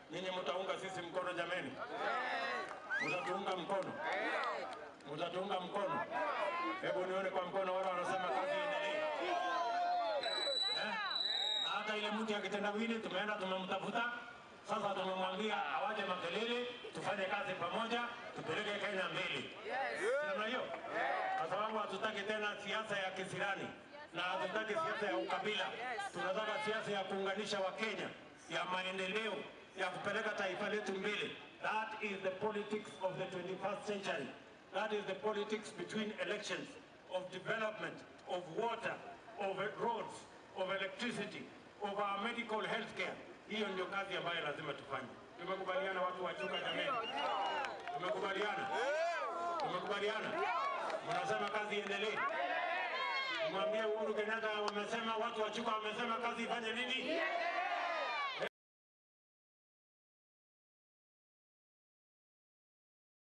Ninyi mtaunga sisi mkono jameni? Mtatuunga mkono? Mtatuunga mkono? Hebu nione kwa mkono wale wanasema kazi iendelee. Eh? Na hata ile mtu ya kitendawili tumeenda tumemtafuta, sasa tumemwambia awache makelele, tufanye kazi pamoja, tupeleke Kenya mbele. Si namna hiyo? Kwa sababu hatutaki tena siasa ya kisirani na hatutaki siasa ya ukabila. Tunataka siasa ya kuunganisha Wakenya, ya maendeleo, ya kupeleka taifa letu mbele. That is the politics of the 21st century. That is the politics between elections of development, of water, of roads, of electricity, of our medical health care. Hiyo ndio kazi ambayo lazima tufanye. Tumekubaliana watu wa Chuka jameni? Tumekubaliana? Tumekubaliana? Mnasema kazi iendelee? Mwambie Uhuru Kenyatta wamesema, watu wa Chuka wamesema kazi ifanye nini?